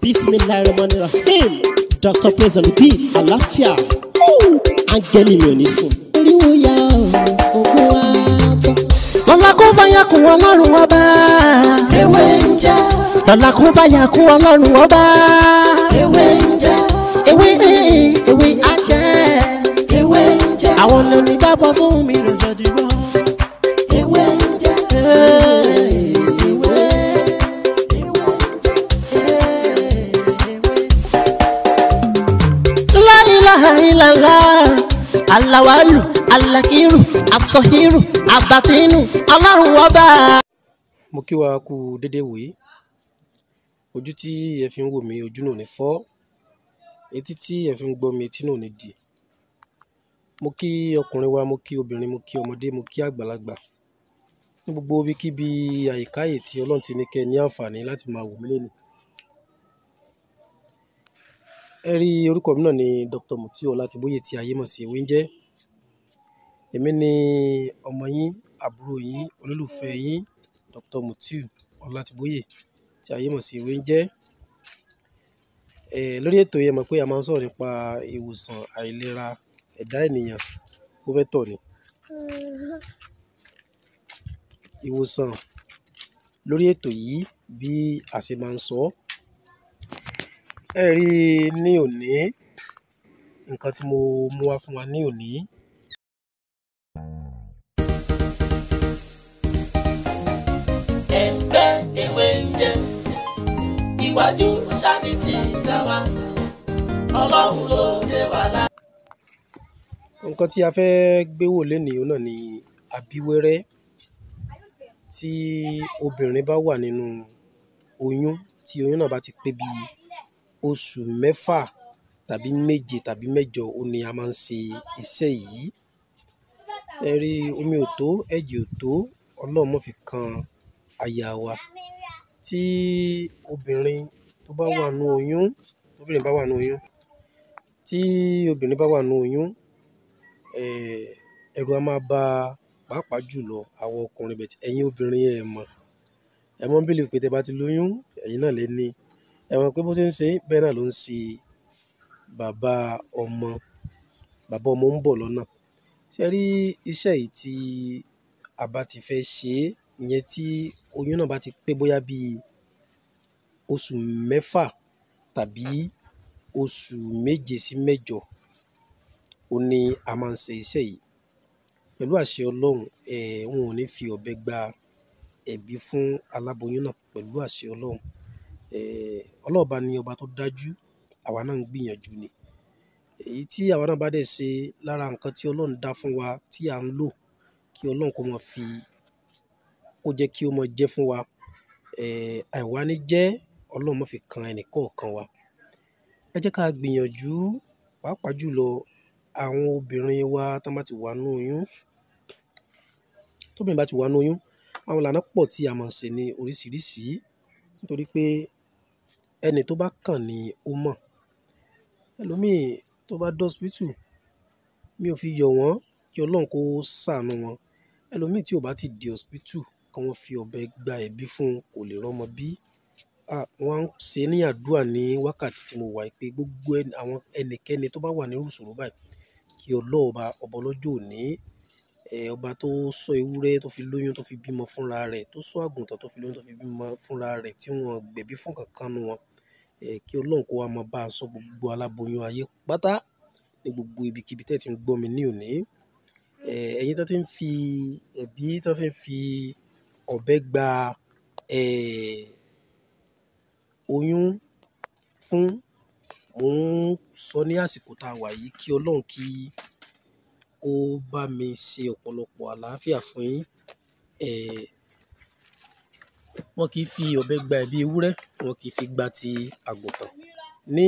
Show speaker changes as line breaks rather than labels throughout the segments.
bismillahirrahmanirrahim dr praise on the beat àlàáfíà áńgẹ́lì mi ò ní sùn. oríwo ya ògùn wa tán. lọ́la kó bá yà kún ọlọ́run ọba. ewé ń jẹ́. lọ́la kó bá yà kún ọlọ́run ọba. ewé ń jẹ́. ewé ewé á jẹ́. ewé ń jẹ́. àwọn lóní gbàgbọ́ sóhun mi ló jẹ́ dìbò. ewé ń jẹ́. ewé La ilaha illallah alawalu alakiru asọhiru abatinu ọlọ́run ọba.
mo kí wa kú dédé wòye ojú tí ẹ fi ń wò mí ojú náà ò ní fọ́ etí tí ẹ fi ń gbọ́ mi etí náà ò ní di mo kí ọkùnrin wa mo kí obìnrin mo kí ọmọdé mo kí àgbàlagbà ní gbogbo ibikíbi àyíkáyè tí ọlọ́run ti ní kẹ́ ẹ ní àǹfààní láti máa wò mí lẹ́nu ẹ rí orúkọ mi náà ní Dr. Mutiu Ọlátìbóyè tí ayé mọ̀ sí ewé ń jẹ́ èmi ni ọmọ yín àbúrò yín olólùfẹ́ yín Dr. Mutiu Ọlátìbóyè tí ayé mọ̀ sí ewé ń jẹ́ ẹ lórí ètò yẹn mọ̀ pé a máa ń sọ̀rọ̀ nípa ìwòsàn àìlera ẹ̀dá ènìyàn ó fẹ́ tọ̀ ni ìwòsàn lórí ètò yìí bí a ṣe máa ń sọ ọ́ ẹ rí i ní òní nǹkan tí mo mú wá fún wa ní òní
ẹgbẹ́ ewé ń jẹ́ iwájú sani ti tàwa ọlọ́run ló dé wa lá.
nǹkan tí a fẹ́ gbé wò lénìí náà ni abíwẹ́rẹ́ tí obìnrin bá wà nínú oyún tí oyún náà bá ti pé bíi oṣù mẹ́fà tàbí méje tàbí mẹ́jọ ó ní a máa ń ṣe iṣẹ́ yìí ẹ rí omi ò tó ẹ̀jẹ̀ ò tó ọlọ́run mọ̀ fi kan aya wa tí obìnrin tó bá wà nínú oyún tóbìnrin bá wà nínú oyún tí obìnrin bá wà nínú oyún eh, ẹ̀rù a máa bà pàápàá jùlọ àwọn ọkùnrin bẹ̀tẹ̀ ẹ̀yin obìnrin ẹ̀ mọ̀ ẹ mọ́ bílí pé tẹ bá ti lóyún ẹ̀yin náà lè ní ẹ mọ̀ pé bó ṣe ń ṣe bẹ́ẹ̀ náà ló ń ṣe bàbá ọmọ bàbá ọmọ ń bọ̀ lọ́nà ṣe rí iṣẹ́ yìí tí a bá ti fẹ́ ṣe é ìyẹn tí oyún náà bá ti pé bóyá bíi oṣù mẹ́fà tàbí oṣù méje sí mẹ́jọ ó ní a máa ń ṣe iṣẹ́ yìí pẹ̀lú àṣẹ ọlọ́run eh, wọn ò ní fi ọ̀bẹ gba ẹ̀bí fún aláboyún náà pẹ̀lú àṣẹ ọlọ́run eh, ọlọ́ọ̀ba ni ọba tó dájú àwa náà ń gbìyànjú ni èyí tí àwa náà bá dẹ̀ ṣe lára nǹkan tí ọlọ́run dá fún wa tí à ń lò kí ọlọ́run kó máa fi kó jẹ́ kí ó máa jẹ́ fún wa eh, àìwá ní jẹ́ ọlọ́run má fi kan ẹnìkọ̀ọ̀kan wa ẹ jẹ́ ká gbìyànjú pàápàá jùlọ àwọn obìnrin wa tán bá ti wà nínú oyún tóbìnrin bá ti wà nínú oyún àwọn ìlànà pọ̀ tí a máa ń ṣe ní oríṣiríṣi nítorí pé ẹni tó bá kàn ni ó mọ̀ ẹlòmíì tó bá dọ́sípítù mi ò fi yọ̀ wọ́n kí ọlọ́run kó ṣàánú wọn ẹlòmíì tí ò bá ti di hospital kí wọ́n fi ọ̀bẹ gba ẹ̀bí fún un kò lè rọ́mọ bí ah, wọ́n á ṣe ní àdúrà ní wákàtí tí mo wà yìí pé gbogbo ẹni- àwọn ẹnikẹ́ni tó bá wà nírú ìṣòro báyìí kí ọlọ́ọ̀ba ọba ọlọ́jọ́ òní eh, ọba tó sọ ewúrẹ́ tó fi lóyún tó fi bímọ fúnra rẹ̀ tó sọ àgùntàn tó fi lóyún tó fi bímọ fúnra rẹ̀ tí wọ́n gbẹ̀bí fún kankan nu wọn eh, kí ọlọ́run kó wa máa bá a sọ gbogbo aláboyún ayé pátá ní gbogbo ibikíbi tẹ́ ẹ ti ń gbọ́ mi ní òní eh, ẹ̀yin tó ti ń fi ẹ̀bí tó fi ń fi ọ̀bẹ gba eh, oyún fún mò ń sọ ní àsìkò tá a wà yìí kí ọlọ́run kí ó bá mi ṣe ọ̀pọ̀lọpọ̀ àlàáfíà fún yín eh, wọn kì í fi ọ̀bẹ gba ẹ̀bí ewúrẹ́ wọn kì í fi gba ti àgùntàn ní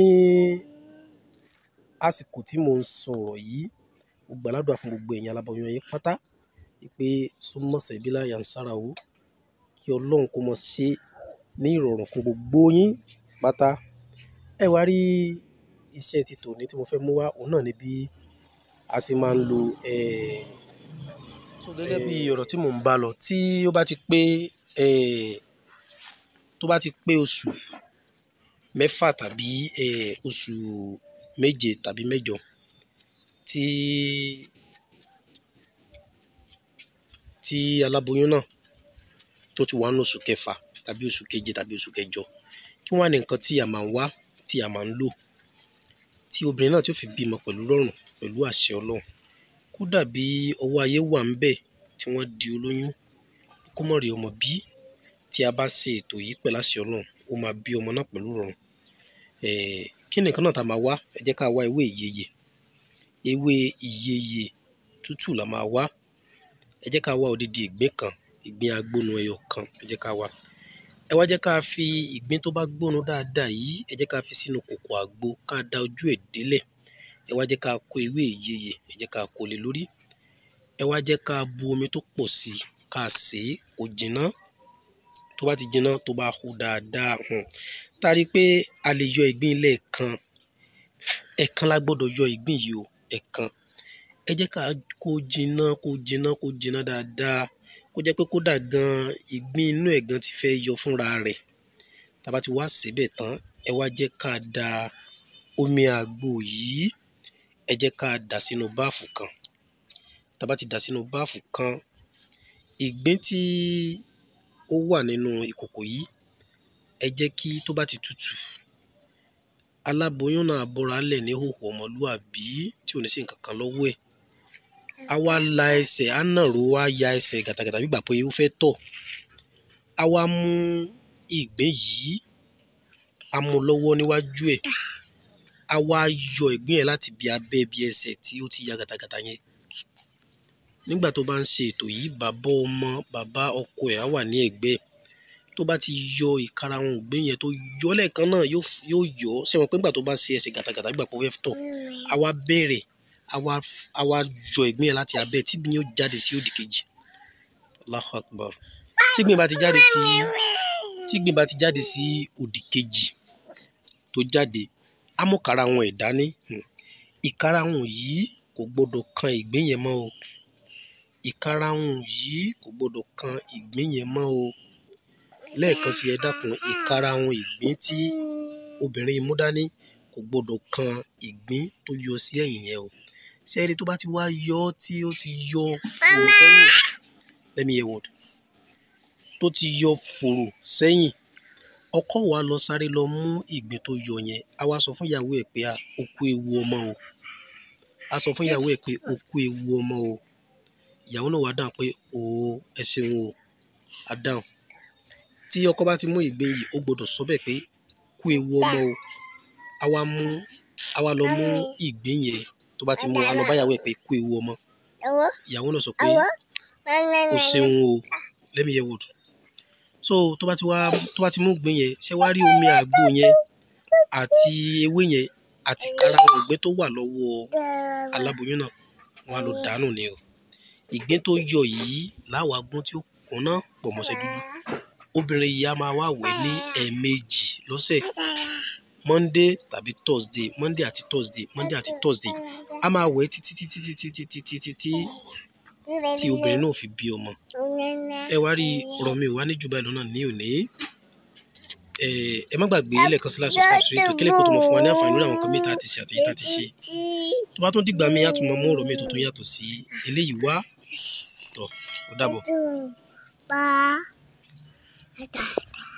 àsìkò tí mò ń sọ̀rọ̀ yìí mo gbàládùá fún gbogbo èèyàn aláboyún ayé pátá pé súnmọ́sẹ̀ ìbílẹ̀ yansara o kí ọlọ́run kó mọ ṣe ní ìrọ̀rùn fún gbogbo yín pátá ẹ wá rí iṣẹ́ ti tòní tí mo fẹ́ mú wá òun náà ni bí a ṣe máa ń lo eh, so gẹ́gẹ́ bí ọ̀rọ̀ tí mò ń bá lọ tí ó bá ti pé eh, tó bá ti pé oṣù mẹ́fà tàbí eh, oṣù méje tàbí mẹ́jọ tí tí aláboyún náà tó ti wà ní oṣù kẹfà tàbí oṣù keje tàbí oṣù kẹjọ kí wọ́n á ní nǹkan tí a máa ń wá tí a máa ń lò tí obìnrin náà tí ó fi bímọ pẹ̀lú rọrùn pẹ̀lú àṣẹ ọlọ́run kódà bí ọwọ́ ayé wà ń bẹ̀ tí wọ́n di olóyún kó mọ̀ rí ọmọ bí tí a bá ṣe ètò yìí pẹ̀lú àṣẹ ọlọ́run ó máa bí ọmọ náà pẹ̀lú rọrùn eh, kí ni nǹkan náà tá a máa wá ẹ jẹ́ ká wá ewé ìyeyè ewé ìyeyè tútù la máa wá ẹ jẹ́ ká wá odidi ìgbín kan ìgbín agbónu ẹyọ kan ẹ jẹ́ ká wá ẹ wá jẹ́ ká fi ìgbín tó bá gbónu dáadáa yìí ẹ jẹ́ ká fi sínú kòkò àgbo ká da ojú ẹ̀ délẹ̀ ẹ wá jẹ́ ká kó ewé ìyeyè ẹ jẹ́ ká kó lé lórí ẹ wá jẹ́ ká bu omi tó pọ̀ sí i ká sè é kó jinná tó bá ti jinná tó bá hó dáadáa hàn tá a rí i pé a lè yọ ìgbín lẹ́ẹ̀kan ẹ̀ẹ̀kan la gbọ́dọ̀ yọ ìgbín yìí o ẹ̀ẹ̀kan ẹ jẹ́ ká kó jinná kó jinná kó jinná dáadáa kó jẹ́ pé kódà gan ìgbín inú ẹ̀ gan ti fẹ́ yọ fúnra rẹ̀ tá a bá ti wá síbẹ̀ tán ẹ wá jẹ́ ká da omi àgbo yìí ẹ jẹ́ ká dà sínú báàfù kan tá a bá ti dà sínú báàfù kan ìgbín tí ó wà nínú ìkòkò yìí ẹ jẹ́ kí tó bá ti tutù aláboyún náà bọ́ra lẹ̀ ní hòhò ọmọlúàbí tí ò ní sí nǹkan kan lọ́wọ́ ẹ̀ a wá la ẹsẹ̀ á nàró á ya ẹsẹ̀ gàtàgàtà bí gbà pé ó fẹ́ tọ̀ a wá mú ìgbín yìí a mú lọ́wọ́ níwájú ẹ̀ a wá yọ ìgbín yẹn láti bí abẹ́ bí ẹsẹ̀ tí ó ti ya gàtàgàtà yẹn nígbà tó bá ń ṣe ètò yìí bàbá ọmọ bàbá ọkọ ẹ̀ á wà ní ẹ̀gbẹ́ ẹ̀ tó bá ti yọ ìkarahun ìgbín yẹn tó yọ lẹ́ẹ̀kan náà yóò f- yóò yọ ọ́ sẹ́wọ̀n pé nígbà tó bá ṣe ẹsẹ̀ gàtàgàtà gbà pé ó fẹ́ tọ̀ a wá bẹ̀rẹ̀ a wá a wá yọ ìgbín yẹn láti abẹ́ tí ìgbín yóò jáde sí òdì kejì Allahu Akbar tí ìgbín bá ti jáde sí tí ìgbín bá ti jáde sí òdì kejì tó jáde á mú karahun ẹ̀ dání Hmm. ìkarahun yìí kò gbọdọ̀ kan ìgbín yẹn mọ́ o ìkarahun yìí kò gbọdọ̀ kan ìgbín yẹn mọ́ o lẹ́ẹ̀kan sí ẹ dákun ìkarahun ìgbín tí obìnrin yìí mú dání kò gbọdọ̀ kan ìgbín tó yọ sí ẹ̀yìn yẹn o ṣé ẹni tó bá ti wá yọ ọ́ tí ó ti yọ fòrò sẹ́yìn let me hear word tó ti yọ fòrò sẹ́yìn ọkọ wa lọ sáré lọ mú ìgbín tó yọ yẹn a wá sọ fún ìyàwó ẹ̀ pé a ó kú ewu ọmọ o a sọ fún ìyàwó ẹ̀ pé ó kú ewu ọmọ o ìyàwó náà wá dáhùn pé o ẹ ṣeun o a dáhùn tí ọkọ bá ti mú ìgbín yìí ó gbọ́dọ̀ sọ bẹ́ẹ̀ pé kú ewu ọmọ o a wá mú a wá lọ mú ìgbín yẹn tó bá ti mú a lọ bá ìyàwó ẹ̀ pé kú ewu ọmọ ìyàwó náà sọ pé o ṣeun o let me hear word so tó bá ti wá tó bá ti mú ìgbín yẹn ṣé wá rí omi àgbo yẹn àti ewé yẹn àti karahun ìgbín tó wà lọ́wọ́ aláboyún náà wọn á lọ dànù ni o ìgbín tó yọ yìí láwọn agbọ́n tí ó kúnná pọ̀ mọ́ṣẹ́ dúdú obìnrin yìí á máa wá wẹ̀ ní ẹ̀ẹ̀mejì lọ́sẹ̀ monday tàbí thursday monday àti thursday monday àti thursday á máa wẹ̀ títí títí títí títí títí tí tí obìnrin náà fi bí ọmọ ẹ wá rí ọ̀rọ̀ mi ò wá ní jù báyìí lọ́nà ní òní ẹ ẹ má gbàgbé lẹ́ẹ̀kan sí láti subscribe sí ètò kílẹ̀ kó tó mọ̀ fún wa ní àǹfààní lórí àwọn nǹkan mìíràn tá a ti ṣe àtẹ̀yẹ tá a ti ṣe tó bá tún dìgbà míì á tún mọ mú ọ̀rọ̀ mi tó tún yàtọ̀ sí eléyìí wá tọ̀ ó dàbọ̀.
Ba.